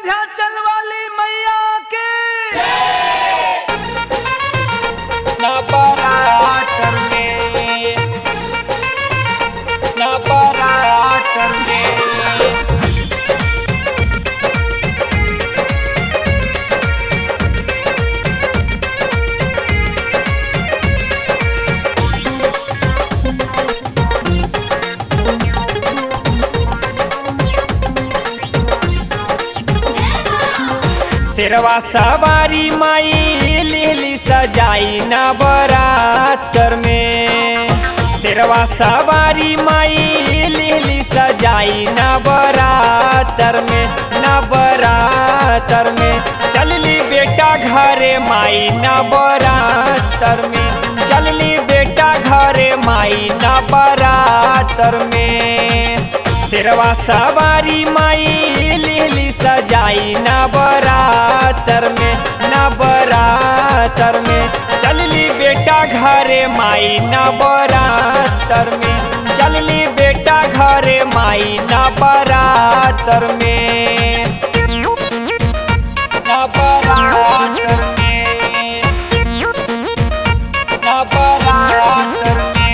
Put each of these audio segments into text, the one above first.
विंध्याचल वाली मैया के नवरात्र में नवरात्र में शेरवा सवारी माई लिहली सजाई नवरात्र में शेरवा सवारी माई लिहली सजाई नवरात्र में नवरात्र में चलली बेटा घरे माई नवरात्र में चलली बेटा घरे माई नवरात्र में शेरवा सवारी माई लिहली सजाई नवरात्र में नवरात्र में चलली बेटा घरे माई नवरात्र में चलली बेटा घरे माई नवरात्र में नवरात्र में नवरात्र में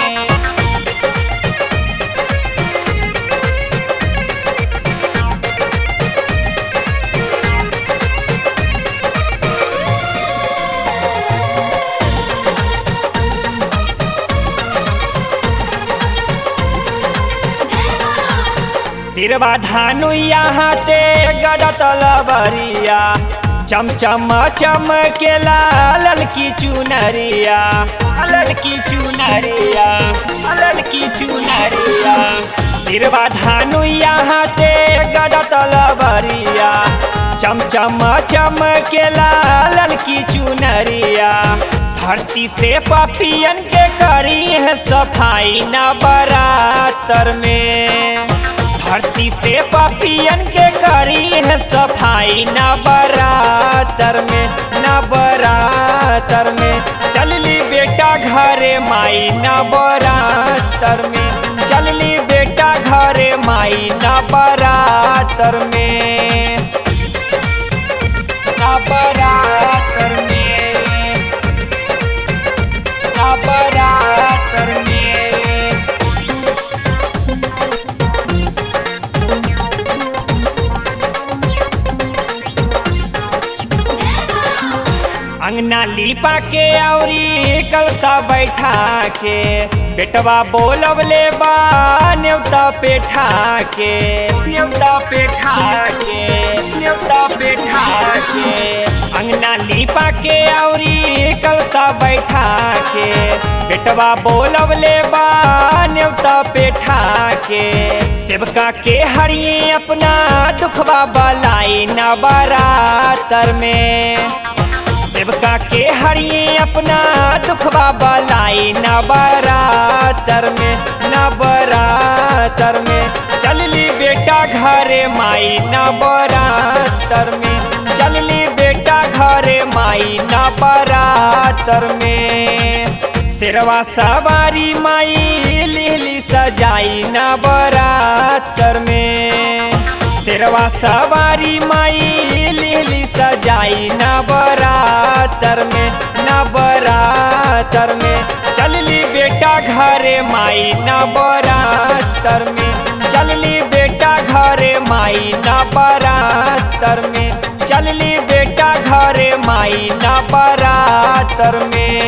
तिरवा धानु यहाँ ते गदत लबरिया चमचम चमकेला ललकी चुनरिया ललकी चुनरिया ललकी चुनरिया तिरवा धानु यहाँ ते गदत लबरिया चमचम चमकेला ललकी चुनरिया धरती से पपियन के करी है सफाई न बरातर में धरती से पपियन के करी है सफाई न बरातर में न बरातर में चलली बेटा घरे माई न बरातर में चलली बेटा घरे माई न बरातर में न बरातर में न बरातर में अंगना लीपा के औरी कलसा बैठा के बेटवा बोलवले बा न्योता पेठा के न्योता पेठा के न्योता पेठा के अंगना लीपा के औरी कलसा बैठा के बेटवा बोलवले बा न्योता पेठा के सेवका के हरिए अपना दुखवा बलाई न बरातर में सेवका के हरिए अपना दुखवा बलाई नवरातर में नवरातर में चलली बेटा घरे माई नवरातर में चलली बेटा घरे माई नवरातर में शेरवा सवारी माई लिहली सजाई नवरातर में शेरवा सवारी माई लिहली सजाई नवरातर में नवरातर में चलली बेटा घरे माई नवरातर में चलली बेटा घरे माई नवरातर में चलली बेटा घरे माई नवरातर में